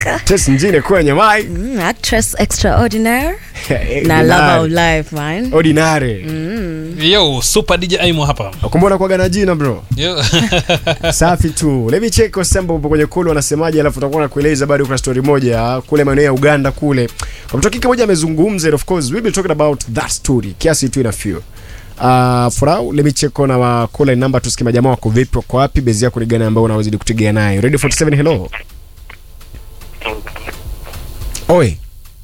Tess Njine kwenye mic. Mm, actress extraordinaire Eh, na ordinary. lover of life man. Ordinary. Yo, super DJ Aimo hapa. Kumbona kwa gana jina bro. Yo. Safi tu. Let me check kwa Sembo upo kwenye kule wanasemaje alafu tutakuwa nakueleza bado kuna story moja kule maeneo ya Uganda kule. Kwa mtu kike moja amezungumza and of course we've been talking about that story. Kiasi tu ina few. Uh, for now, let me check on our call number tusikie majamaa wako vipi wako wapi bezi yako ni gani ambao unawazidi kutegea nayo. Radio 47 hello. Oi.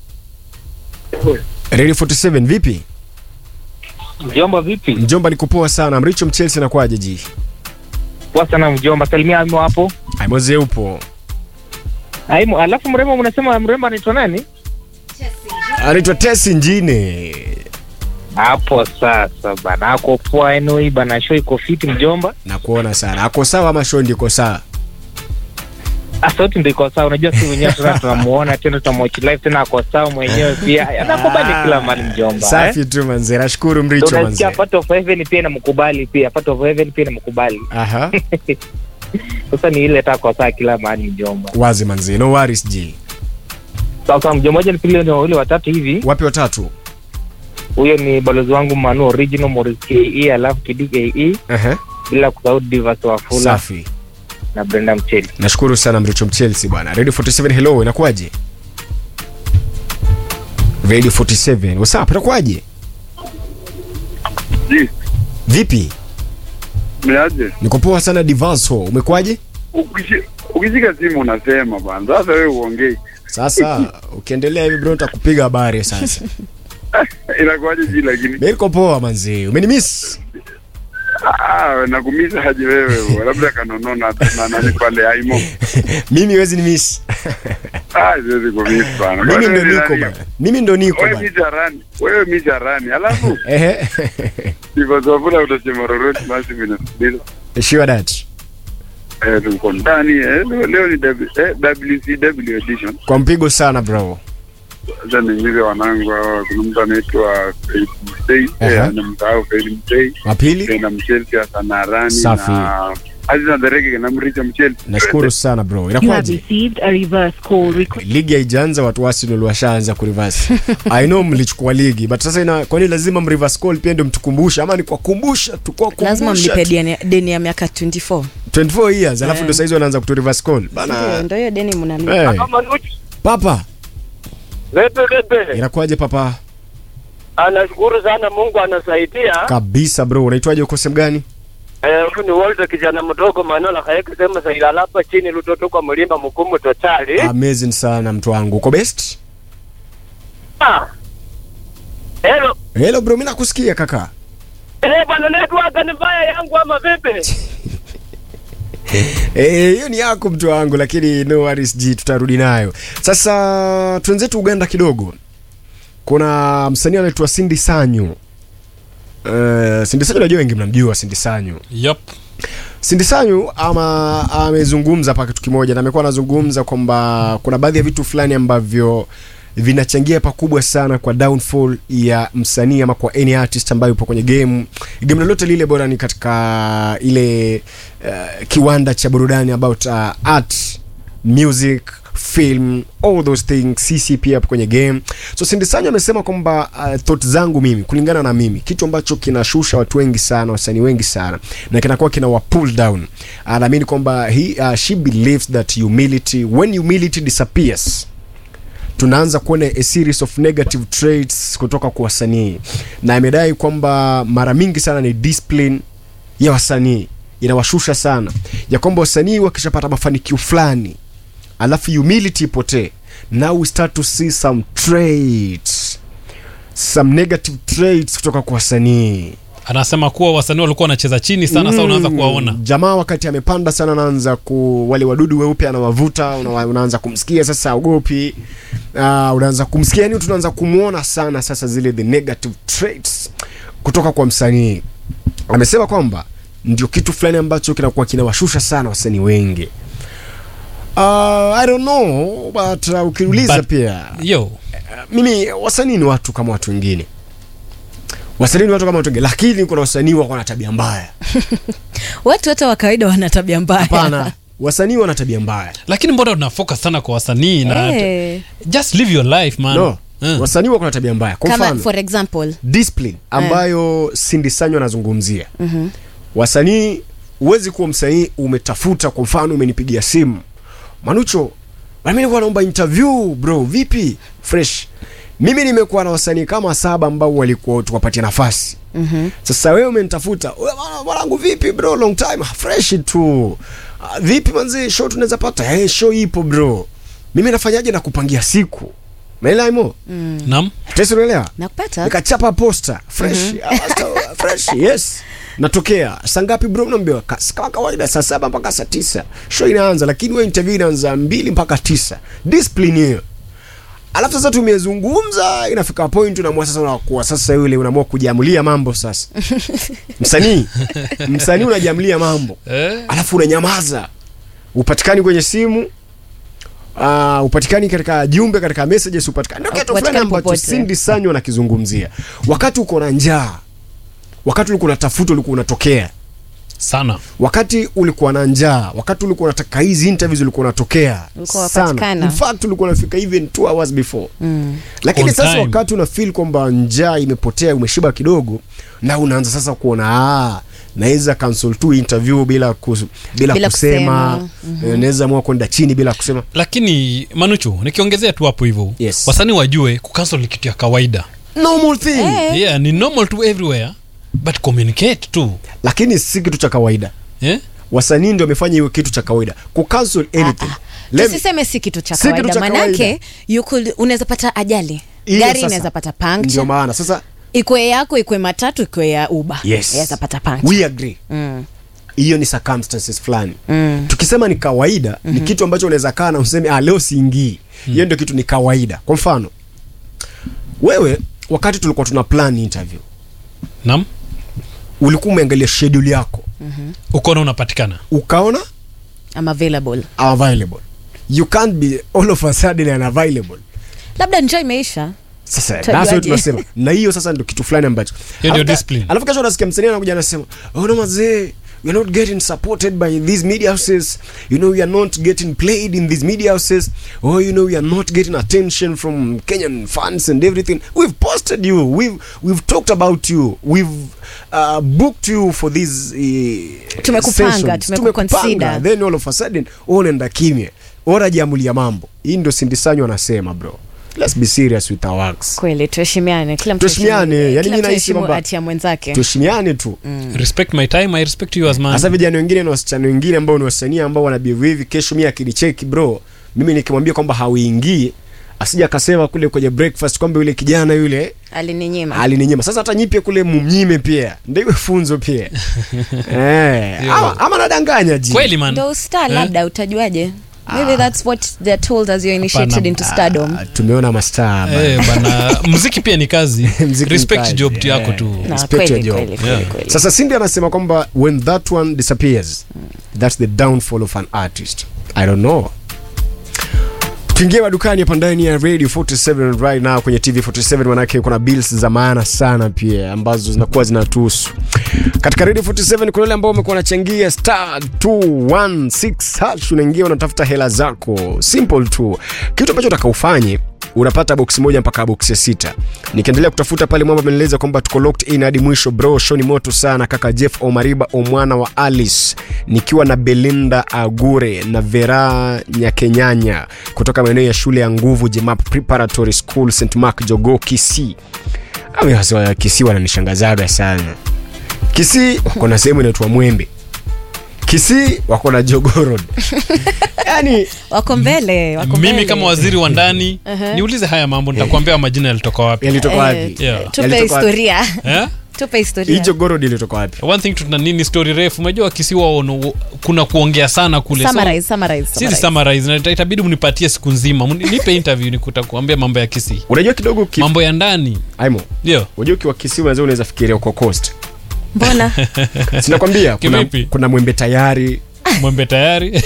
Radio 47 vipi? Mjomba vipi? Mjomba nikupoa sana. Mricho Mchelsea na kwaje ji? Poa sana mjomba, salimia Aimo hapo. Aimoze upo. Aimo, alafu mrembo unasema mrembo anaitwa nani? Anaitwa Tesi Njine. Hapo sasa bana, ako poa anyway bana, show iko fiti mjomba. Nakuona sana. Ako sawa ama show ndiko sawa? Ah, sauti ndio iko sawa, unajua si wenyewe tuna tunamuona tena tunamwatch live tena ako sawa mwenyewe pia. Anakubali kila mali mjomba. Safi eh? tu manze. Nashukuru Mricho manze. Unasikia Part of Heaven pia namkubali pia, Part of Heaven pia namkubali. Aha. Sasa ni ile tako sawa kila mahali mjomba. Wazi manze. No worries ji. Sasa mjomba moja nipile ni wawili watatu hivi. Wapi watatu? Huyo ni balozi wangu Manu Original Morris KE alafu Kidi KE Aha. bila kusahau Divas Wafula Safi. na Brenda Mcheli. Nashukuru sana Mricho Mchelsea bwana. Radio 47 hello, inakuwaje? Radio 47. What's up? Inakuwaje? Ji, Vipi? mnaje? Niko poa sana Divanso. Umekuwaje? Ukishi- Ukishika simu unasema bwana, sasa wewe uongei, Sasa ukiendelea hivi bro nitakupiga habari sasa. inakuwaje ji? Lakini Mimi niko poa manzi. Umenimiss? ah, nakumisa haje wewe, bwana. labda kanonona na nani pale Aimo. Mimi huwezi ni miss. Ah, siwezi kumiss bwana. Mimi Kwani ndo wewe ni niko nani? bana. Mimi ndo niko Wewe bana. misha rani, wewe misha rani, alafu Ehe. ivazavula utasema lolote basi minasikiliza. Sure that. Eh, tuko ndani eh, leo, leo ni W- eh, WCW edition. Kwa mpigo sana bro. Sasa niingize wanangu hawa, kuna mtu anaitwa Faith Mtei, Aha. eh, anamsahau Faith Mtei. Mapili? na Mchelsea Asanarani Safi. na Aziza Dereke na Mricha Mchelsea. Nashukuru sana bro. You have Inakuwaje? received a reverse call request. Ligi haijaanza watu wa Arsenal washaanza kureverse. I know mlichukua ligi but sasa ina kwani lazima mreverse call pia ndio mtukumbusha ama ni kwa kumbusha tu kwa kumbusha. lazima mlipe tu. deni, deni ya miaka 24 24 years alafu Eh. ndio saizi wanaanza kutu reverse call. Ndio, Bana. ndio hiyo deni mnalipa Eh. Papa, Lepe lepe, inakuwaje papa? anashukuru sana, Mungu anasaidia. Kabisa bro. Unaitwaje uko sehemu gani? Eh, huyu ni Walter kijana mdogo Manola kaeka sema saila hapa chini lutoto kwa mlimba mkumu totali. Amazing sana mtu wangu. Uko best? Ah. Hello. Hello bro, mimi nakusikia kaka. Eh, bwana network ni mbaya yangu ama vipi? Eh, hiyo ni yako mtu wangu, lakini no worries G, tutarudi nayo. Sasa twenzetu Uganda kidogo. Kuna msanii anaitwa Cindy Sanyu. Uh, Cindy Sanyu najua wengi mnamjua Cindy Sanyu. Yup. Cindy Sanyu ama amezungumza hapa kitu kimoja na amekuwa anazungumza kwamba kuna baadhi ya vitu fulani ambavyo vinachangia pakubwa sana kwa downfall ya msanii ama kwa any artist ambayo yupo kwenye game game lolote lile bora ni katika ile uh, kiwanda cha burudani about uh, art music film all those things sisi pia hapo kwenye game so Cindy Sanyu amesema kwamba uh, thought zangu mimi kulingana na mimi kitu ambacho kinashusha watu wengi sana wasanii wengi sana na kinakuwa kina wa pull down anaamini kwamba he uh, she believes that humility when humility disappears tunaanza kuona a series of negative traits kutoka kwa wasanii na amedai kwamba mara mingi sana ni discipline ya wasanii inawashusha sana ya kwamba wasanii wakishapata mafanikio fulani alafu humility ipotee now we start to see some traits some negative traits kutoka kwa wasanii Anasema kuwa wasanii walikuwa wanacheza chini sana, sasa unaanza kuwaona. jamaa wakati amepanda sana anaanza ku wale wadudu weupe anawavuta una, unaanza kumsikia sasa ogopi uh, unaanza kumsikia yani tunaanza kumwona sana sasa zile the negative traits kutoka kwa msanii amesema kwamba ndio kitu fulani ambacho kinakuwa kinawashusha sana wasanii wengi uh, i don't know but uh, ukiuliza But- pia Yo. mimi wasanii ni watu kama watu wengine wasanii ni watu kama watu wengine lakini kuna wasanii wako na tabia mbaya watu wote wa kawaida wana tabia mbaya hapana wasanii wana tabia mbaya lakini mbona tunafocus sana kwa wasanii na Eh, just live your life man no Eh. wasanii wako na tabia mbaya kwa kama mfano for example discipline ambayo Cindy Sanyo anazungumzia wasanii huwezi kuwa msanii umetafuta kwa mfano umenipigia simu manucho mimi nilikuwa naomba interview bro vipi fresh mimi nimekuwa na wasanii kama saba ambao walikuwa tuwapatia nafasi mm-hmm. sasa wewe umenitafuta "Wewe bwana, mwanangu vipi bro long time fresh tu "Ah, vipi manzi show tunaweza pata hey, show ipo bro mimi nafanyaje na kupangia siku maelewa imo Naam. tesi unaelewa nakupata nikachapa posta fresh Ah, sta- fresh yes natokea saa ngapi bro naambiwa "Ka- kama kawaida saa saba mpaka saa tisa show inaanza lakini we interview inaanza mbili mpaka tisa discipline hiyo alafu sasa tumezungumza inafika point unaamua sasa unakuwa sasa yule unaamua kujiamulia mambo sasa msanii msanii unajiamulia mambo Eh. alafu unanyamaza upatikani kwenye simu Uh, upatikani katika jumbe katika messages upatikani ndio kitu fulani Upatikani ambacho popote. Cindy Sanyo anakizungumzia wakati uko na njaa wakati ulikuwa unatafuta ulikuwa unatokea sana wakati ulikuwa na njaa wakati ulikuwa unataka hizi interviews ulikuwa unatokea Ulikuwa sana wapatikana. in fact ulikuwa unafika even two hours before mm. lakini On sasa time. wakati una feel kwamba njaa imepotea umeshiba kidogo na unaanza sasa kuona ah naweza cancel tu interview bila kus, bila, Bila kusema, kusema. Eh, naweza amua kwenda chini bila kusema lakini manuchu nikiongezea tu hapo hivyo Yes. wasanii wajue kucancel ni kitu ya kawaida normal thing Eh. yeah, ni normal to everywhere but communicate tu lakini si kitu cha kawaida eh? wasanii ndio wamefanya hiyo kitu cha kawaida kucancel anything Let me- tusiseme si kitu cha Si kitu kawaida cha manake kawaida. you could unaweza pata ajali Hiyo gari sasa. inaweza pata ndio puncture maana sasa ikwe yako ikwe matatu ikwe ya uba yes inaweza pata puncture we agree mm. hiyo ni circumstances fulani Mm. tukisema ni kawaida mm-hmm. ni kitu ambacho unaweza kaa na useme ah, leo siingii hiyo ndio kitu ni kawaida kwa mfano wewe wakati tulikuwa tuna plan interview nam ulikuwa umeangalia schedule yako ukona unapatikana ukaona I'm available available you can't be all of a sudden unavailable labda njaa imeisha sasa Utajuaje? that's what tunasema na hiyo sasa ndio kitu fulani ambacho Hiyo ndio Alafu ka- discipline. alafu kesho unasikia msanii anakuja anasema oh no mazee you're not getting supported by these media houses you know you are not getting played in these media houses oh you know you are not getting attention from Kenyan fans and everything we've posted you we've we've talked about you we've uh, booked you for these uh, Tumekupanga, sessions. tumekuconsider. then all of a sudden unaenda kimya ora jiamulia mambo hii ndio sindisanyo anasema bro let's be serious with our works kweli tuheshimiane kila mtu Tuheshimiane, aheshimu- yani kila mi mtu nahisi aheshimu kwamba- hati ya mwenzake tuheshimiane tu respect my time i respect you as man hasa vijana wengine na wasichana wengine ambao ni wasanii ambao wanabehave hivi kesho mi akinicheki bro mimi nikimwambia kwamba hauingii asija akasema kule kwenye breakfast kwamba yule kijana yule alininyima alininyima sasa hata nyipye kule mumnyime pia ndio iwe funzo pia eh, ama, ama nadanganya ji kweli man ndo star Eh? labda utajuaje maybe that's what they're told as you're initiated Hapana. into stardom Ah, tumeona mastaa bana. Eh, bana muziki pia ni kazi Mziki ni respect kazi, job tu yako eh. tu Na Respect your kweli, job. kweli, kweli, Yeah. kweli. sasa sindi anasema kwamba when that one disappears that's the downfall of an artist i don't know tuingie madukani hapa ndani ya radio 47 right now kwenye tv 47 manake kuna bills za maana sana pia ambazo zinakuwa zinatuhusu katika radio 47 kuna wale ambao wamekuwa wanachangia star 216 hash unaingia unatafuta hela zako simple tu kitu ambacho utaka ufanye unapata boksi moja mpaka boksi ya sita nikiendelea kutafuta pale mwamba amenieleza kwamba tuko locked in hadi mwisho bro show ni moto sana kaka jeff omariba omwana wa alice nikiwa na belinda agure na vera nyakenyanya kutoka maeneo ya shule ya nguvu jemap preparatory school st mark jogo kisi Ami wasi wa kisi wananishangazaga sana kisi wako na sehemu inaitwa mwembe kisi wako na jogorod yani wako mbele wako mimi mbele. kama waziri wa ndani niulize haya mambo nitakwambia majina yalitoka wapi yalitoka Eh, wapi Yeah. tupe Yalitoka wapi? historia eh? tupe historia hii jogorod ilitoka wapi one thing tuna nini story refu umejua kisiwa ono, kuna kuongea sana kule So, summarize summarize sisi summarize. summarize na ita- itabidi mnipatie siku nzima Mni- nipe interview nikuambia mambo ya kisi unajua kidogo ki... mambo ya ndani aimo ndio unajua ukiwa kisi unaweza unaweza fikiria uko coast mbona sinakwambia kuna, Kivipi? kuna mwembe tayari mwembe tayari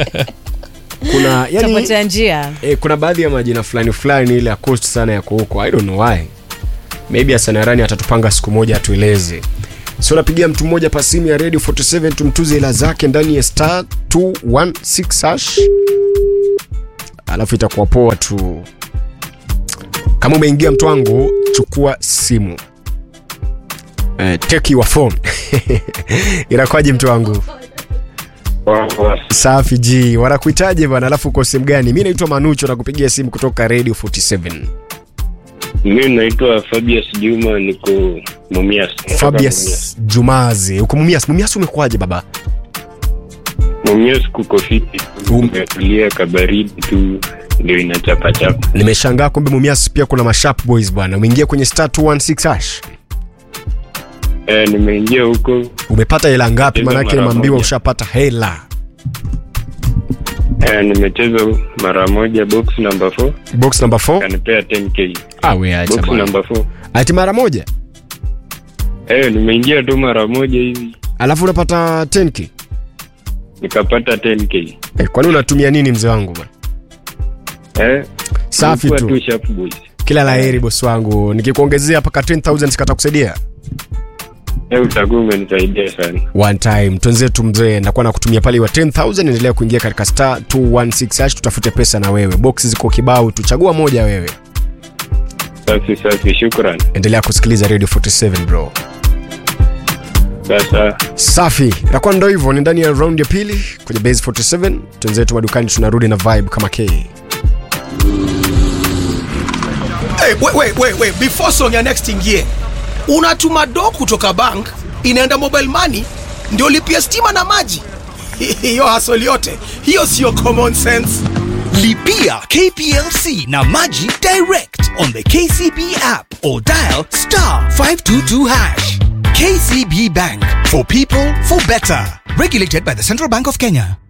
kuna yani tapotea njia eh, kuna baadhi ya majina fulani fulani ile ya coast sana yako huko i don't know why maybe asanarani atatupanga siku moja atueleze sio napigia mtu mmoja pa simu ya radio 47 tumtuze hela zake ndani ya star 216 hash alafu itakuwa poa tu kama umeingia mtu wangu chukua simu eh, take your phone inakwaje mtu wangu safi ji wanakuitaje bana alafu uko sehemu gani mi naitwa manucho nakupigia simu kutoka radio 47 mi naitwa fabius juma niko mumias Natoka fabius jumazi uko mumias mumias umekuwaje baba mumias mumias kuko fiti Um. umetulia kabaridi tu ndio inachapachapa nimeshangaa kumbe mumias pia kuna masharp boys bwana umeingia kwenye star 216 hash eh, nimeingia huko umepata hela ngapi Cheza manake mara nimeambiwa moja. ushapata hela eh, nimecheza mara moja box number 4 box number 4 kanipea 10k ah we acha box bwana number 4 ati mara moja eh, nimeingia tu mara moja hivi alafu unapata 10k nikapata 10k eh, kwani unatumia nini mzee wangu bwana eh, Safi nilikuwa tu. tu sharp boys kila la heri bosi wangu nikikuongezea paka 10000 sikata kusaidia eh, utakuwa umenisaidia sana one time twenzetu mzee ndakuwa nakutumia pale wa 10000 endelea kuingia katika star 216 hash tutafute pesa na wewe box ziko kibao tuchagua moja wewe safi safi shukran endelea kusikiliza radio 47 bro sasa safi nakuwa ndo hivyo ni ndani ya round ya pili kwenye base 47 twenzetu madukani tunarudi na vibe kama k Hey, wait, wait, wait, wait. Before song ya next ingie, unatuma do kutoka bank inaenda mobile money ndio lipia stima na maji. Hiyo hasoli yote hiyo sio common sense. Lipia KPLC na Maji direct on the KCB app or dial star 522 hash. KCB Bank for people for better. Regulated by the Central Bank of Kenya.